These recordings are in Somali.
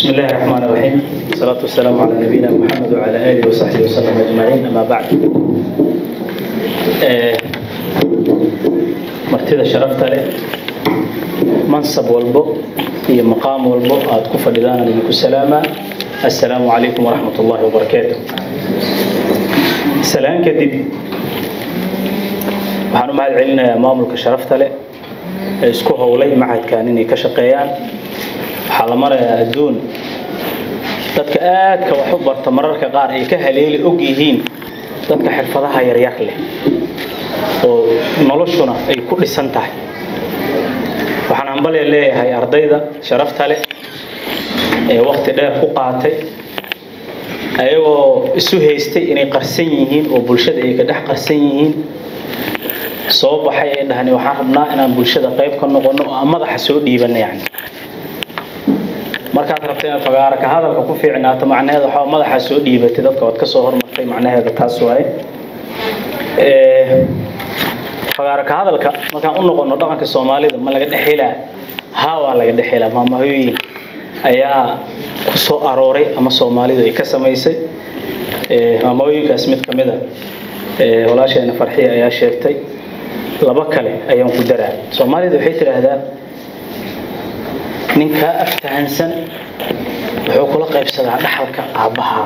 بسم الله الرحمن الرحيم والصلاة والسلام على نبينا محمد وعلى آله وصحبه وسلم أجمعين أما بعد آه، martida sharafta leh mansab walbo iyo maqaam walbo aad ku fadhidaan idinku salaamaa assalaamu calaykum waraxmat ullaahi wabarakaatu salaan kadib waxaan u mahad celinayaa maamulka sharafta leh ee isku howlay macadkan inay ka shaqeeyaan waxaa la marayaa adduun dadka aadka wax u barta mararka qaar ay ka haleeli og yihiin dadka xirfadaha yaryar leh oo noloshuna ay ku dhisan tahay waxaan hambale leeyahay ardayda sharafta leh ee wakti dheer ku qaatay ayagoo isu haystay inay qarsan yihiin oo bulshada ay ka dhex qarsan yihiin soo baxay ay dhahni waxaan rabnaa inaan bulshada qayb ka noqono oo aan madaxa soo dhiibana yani markaad rabta inaad fagaara ka hadalka ku fiicnaato macnaheeda waxaa madaxa soo dhiibatay dadka waad ka soo hormartay macnaheeda taas waaye fagaara ka hadalka markaan u noqono dhaqanka soomaalida ma laga dhexelaa haa waa laga dhexelaa maamahooyin ayaa ku soo arooray ama soomaalidu ay ka samaysay maamahooyinkaas mid ka mid a walaasheena farxiya ayaa sheegtay laba kale ayaan ku daraa soomaalida waxay tidhaahdaa ninkaa aftahansan wuxuu kula qaybsadaa dhaxalka aabbahaa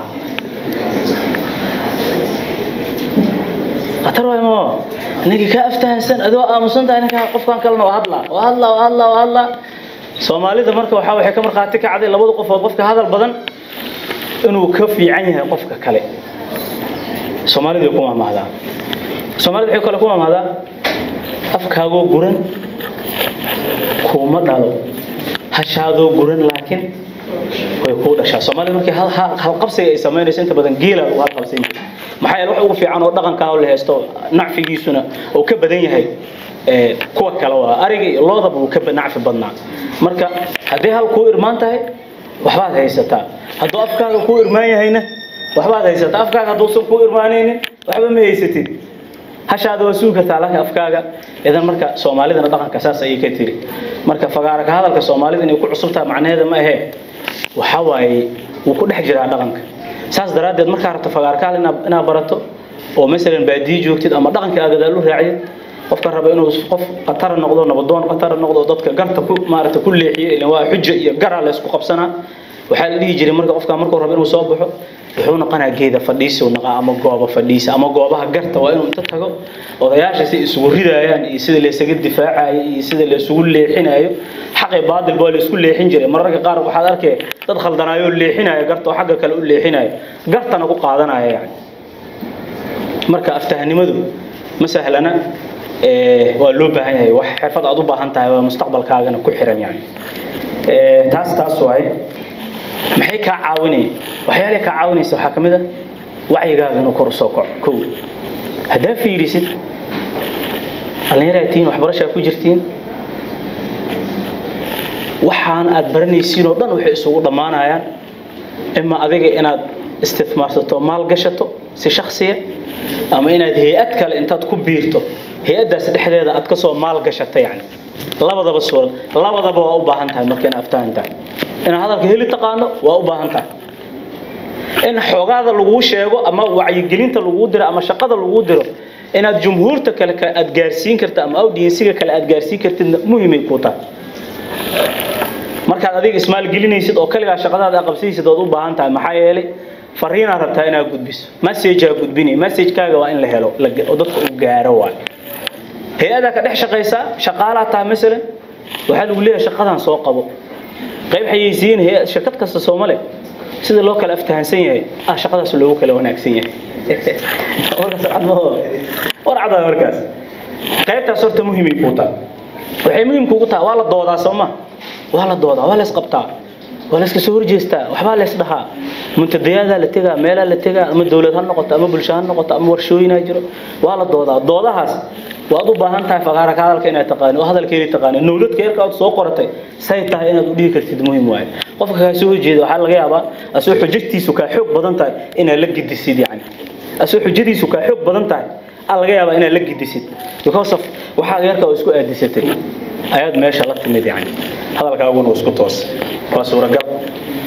khatar waay moo ninkii kaa aftahansan adoo aamusan tahay ninkaa qofkan kalena waa hadlaa waa hadlaa waa hadlaa waa hadlaa soomaalida marka waxaa waxay ka markhaati kacday labada qofood qofka hadal badan inuu ka fiican yahay qofka kale soomaalidu way ku mahmahdaa soomaalida waxay kale ku mahmahdaa afkaagoo guran kuuma dhalo hashaadoo guran laakiin way kuu dhashaa soomaalida markii halqabsiga ay samaynayso inta badan geela lagu halqabsan jiray maxaa yeele wax ugu fiican oo dhaqankaa la haysto nacfigiisuna uu ka badan yahay kuwa kale waa ariga iyo loodaba uu ka nacfi badnaa marka haddii hal kuu irmaan tahay waxbaad haysataa hadduu afkaaga kuu irmaan yahayna waxbaad haysataa afkaaga hadduusan kuu irmaanaynin waxba ma haysatid hashaada waa sugi kartaa laakiin afkaaga idan marka soomaalidana dhaqanka saas ayay ka tiri marka fagaara ka hadalka soomaalida inay ku cusub tahay macnaheeda ma ahee waxa waaye wuu ku dhex jiraa dhaqanka saas daraaddeed markaa rabto fagaara ka hadal inaad barato oo masalan baadiyi joogtid ama dhaqanka aad gadaal u raacdid qofka raba inuu qof qatara noqdo nabadoon qatara noqdo dadka garta ku maaragta ku leexiyo ilan waa xujo iyo garaa la isku qabsanaa waxaa la dhihi jiray marka qofka markuu rabo inuu soo baxo wuxuu noqonaa geeda fadhiisuu naqaa ama gooba fadhiisa ama goobaha garta waa inuu inta tago odayaasha si isugu ridaayaan iyo sida laysaga difaacayo iyo sida laysugu leexinayo xaqi baadil baa laysku leexin jiray mararka qaar waxaad arkay dad khaldanaayoo leexinayo garta oo xagga kale u leexinayo gartana ku qaadanaya yani marka aftahanimadu ma sahlana waa loo baahan yahay wax xirfad aad u baahan tahay waa mustaqbalkaagana ku xiran yani taas taas waaye maxay kaa caawinaya waxyaalay kaa caawinaysa waxaa ka mid a wacyigaaga inuu kor usoo kaco kow haddaa fiirisid dhallinyaraad tihiin waxbarashaa ku jirtiin waxaan aad baranaysiin oo dhan waxay isugu dhammaanayaan ima adiga inaad istifmaarsato maal gashato si shaksiya ama inaad hay-ad kale intaad ku biirto hay-addaas dhexdeeda aad kasoo maal gashato yani labadaba suura labadaba waa u baahan tahay marka inaad aftahan tahay inaad hadalka heli taqaano waa u baahan tahay in xoogaada laguu sheego ama wacyigelinta laguu diro ama shaqada laguu diro inaad jumhuurta kale aad gaarsiin karta ama audiensiga kale aad gaarsiin kartidna muhiimay kuu tahay markaad adiga ismaalgelinaysid oo kaligaa shaqadaada qabsanaysid ood u baahan tahay maxaa yeelay fariinaad rabtaa inaad gudbiso messagea gudbinay messagekaaga waa in la helo oo dadka u gaaro waay hay-adaa ka dhex shaqaysaa shaqaalaa tahay masalan waxaa lagu leeyahay shaqadan soo qabo qayb xayeysiin hay shirkad kasta soomale sida loo kala aftahansan yahay ah shaqadaas loogu kala wanaagsan yahay war cadaa markaas qaybtaas horta muhiimay kuu tahay waxay muhiim kuugu tahay waa la doodaa soo ma waa la doodaa waa la isqabtaa waa la iska soo horjeestaa waxbaa la isdhahaa muntadayaadaa la tegaa meelaa la tegaa ama dowlad ha noqoto ama bulsho ha noqoto ama warshooyinaa jiro waa la doodaa doodahaas waad u baahan tahay faqaara ka hadalka inaad taqaani oo hadalkeedii taqaani nowladka yarka aad soo qoratay say tahay inaad u dhihi kartid muhiim waaye qofka kaa soo horjeeda waxaa laga yaabaa asoo xujatiisu kaa xoog badan tahay inaad la gidisid yani asoo xujadiisu kaa xoog badan tahay aa laga yaabaa inaad la gidisid because of waxaa yarka oo isku aadisatay ayaad meesha la timid yani hadalkaaguna isku toos waa suuragal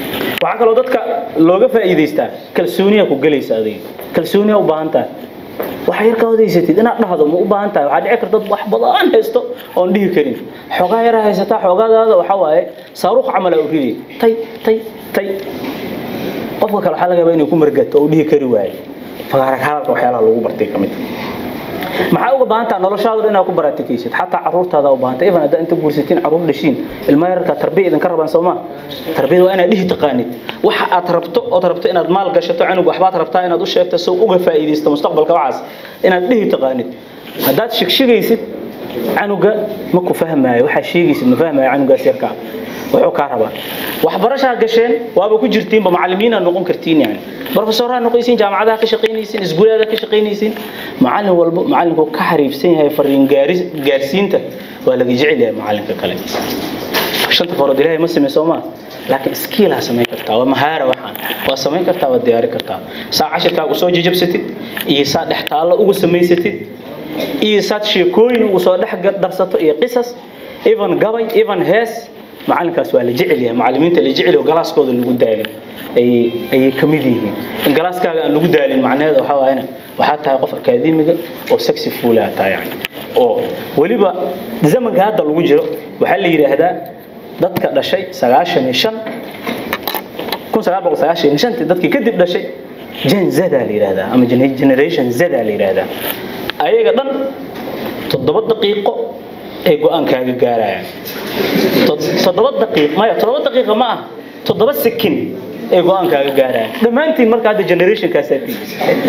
waxaa kaloo dadka looga faa'iidaystaa kalsooniya ku gelaysa adiga kalsooniya u baahan tahay waxa yar ka hodaysatid inaad dhahdo ma u baahan tahay waxaa dhici karta wax badan haysto oon dhihi karin xoogaa yara haysataa xoogaadaada waxa waaye saaruuq camal aa u riday tay tay tay qofka kale waxaa laga yaabaa inay ku margato oo u dhihi kari waayo fagaarag hadalka waxyaalaha lagu bartay ka mid maxaa uga baahan taha noloshaadu inaad ku baratikaysid xataa caruurtaada u baahanta even haddaa inta guursatiin caruur dhashiin ilma yararka tarbiya idinka rabaan soo maa tarbiyada waa inaad dhihi taqaanid waxa aad rabto ood rabto inaad maal gashato canug waxbaad rabtaa inaad u sheegto sow uga faa'iidaysto mustaqbalka waxaas inaad dhihi taqaanid haddaad shigshigaysid canuga ma ku fahmaayo waxaa sheegaysid ma fahmaayo canugaas yarkaa wuxuu kaa rabaa waxbarashaa gasheen waaba ku jirtiinba macallimiinaad noqon kartiin yani brofesoraad noqonaysiin jaamacadaha ka shaqaynaysiin iskuulaada ka shaqaynaysiin macallin walbo macallinku ka xariifsan yahay fariin gaaris gaarsiinta waa laga jecel yahay macallinka kale shanta farood ilaahay ma samey soo maa laakiin skiilaa samayn kartaa waa mahaara waxaan waa samayn kartaa waa diyaari kartaa saa cashirkaaga usoo jajabsatid iyo saa dhex taallo ugu samaysatid iyo saad sheekooyin ugu soo dhex darsato iyo qisas even gabay even hees macalinkaas waa la jecel yahay macallimiinta la jecel yahay galaaskooda lagu daalin ayay ayay ka mid yihiin in galaaskaaga aan lagu daalin macnaheeda waxaa waayana waxaa tahay qof akaademiga oo sexy fuula tahay yani oo weliba zamanka hadda lagu jiro waxaa la yidhaahdaa dadka dhashay sagaashan iyo shan kun sagaal boqol sagaashan iyo shantii dadkii kadib dhashay gen zada la yidhaahdaa ama generation zada la yidhaahdaa ayaga dhan toddoba daqiiqo ay go-aankaaga gaarayaan toddoba daqiiq maya toddoba daqiiqa ma ah toddoba sekin ay go-aankaaga gaarayaan dhammaantiin marka hadda generationkaasaa tii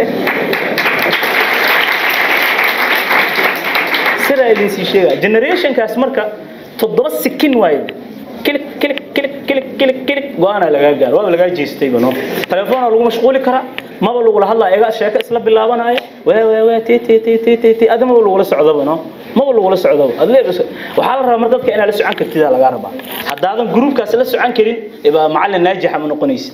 sidaa idinsii sheegaya generationkaas marka toddoba sekin waaye kilik kilik kilik kilik kilik kilik go-aanaa lagaa gaaro waaba lagaa jeestayba no telefoona lagu mashquuli karaa maba lagula hadlaa egaa sheeko isla bilaabanaayo waa waa waa ti ti ti ti ti ti adi maba lagula socdaba no maba lagula socdaba adle waxaa la rabaa mar dadka inaad la socon kartidaa lagaa rabaa haddaadan gruubkaas la socon karin ibaa macallin naajixa ma noqonaysid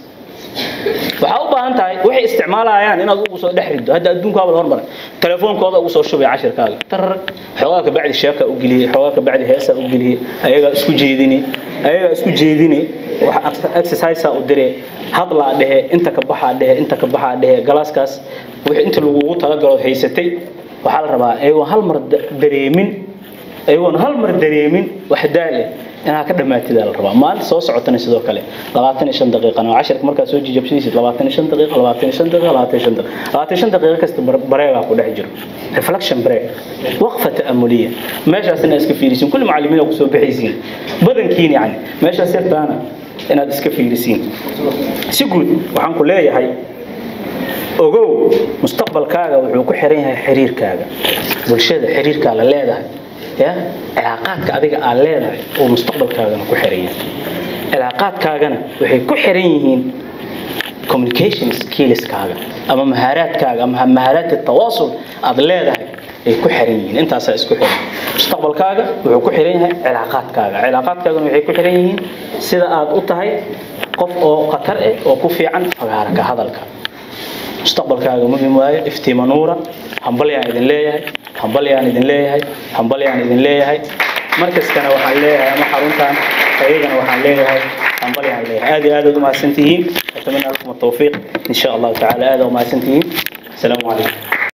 waxaa u baahan tahay waxay isticmaalayaan inaad ugu soo dhex rido hadda adduunkaaba la hormaray telefoonkooda ugu soo shubay cashirkaaga tararag xoogaa ka bacdi sheeka u geliyey xoogaa ka bacdi heesa u geliyey ayagaa isku jeedini ayagaa isku jeedini exercisea u dire hadlaa dhehe inta ka baxaa dhehe inta ka baxaa dhehe galaaskaas wixii inta lagugu talagalood haysatay waxaa la rabaa ayagoon hal mar dareemin ayagoon hal mar dareemin wax daale inaad ka dhammaatida la rabaa maalinta soo socotana sidoo kale labaatan iyo shan daqiiqana waa cashirka markaad soo jijabsanaysid labaatan iyo shan daqiiqa labaatan iyo shan daqiiqa labaatan iyo shan daqiiqa labaatan iyo shan daqiiqa kasta bareegaa ku dhex jiro reflection break waqfa ta'amuliya meeshaas inaad iska fiirisiin kulli macallimiin aa kusoo bixaysiin badankiin yani meeshaas yartaana inaad iska fiirisiin si guud waxaan ku leeyahay ogow mustaqbalkaaga wuxuu ku xiran yahay xiriirkaaga bulshada xiriirkaa la leedahay ya cilaaqaadka adiga aad leedahay oo mustaqbalkaagana ku xiran yahay cilaaqaadkaagana waxay ku xiran yihiin communication skillskaaga ama mahaaraadkaaga ama mahaaraad tawaasul aad leedahay ay ku xiran yihiin intaasaa isku xiran mustaqbalkaaga wuxuu ku xiran yahay cilaaqaadkaaga cilaaqaadkaagana waxay ku xiran yihiin sida aad u tahay qof oo khatar eh oo ku fiican fagaarka hadalka mustaqbalkaaga muhim waayo iftiima nuura hambalyaan idin leeyahay hambalyaan idin leeyahay hambalyaan idin leeyahay markaskana waxaan leeyahay ama xaruntan ayagana waxaan leeyahay hambalyaan leeyahay aad iyo aad aad umahadsantihiin atamana lakum atawfiiq in sha allahu tacaala aad umahadsantihiin asalaamu calaykum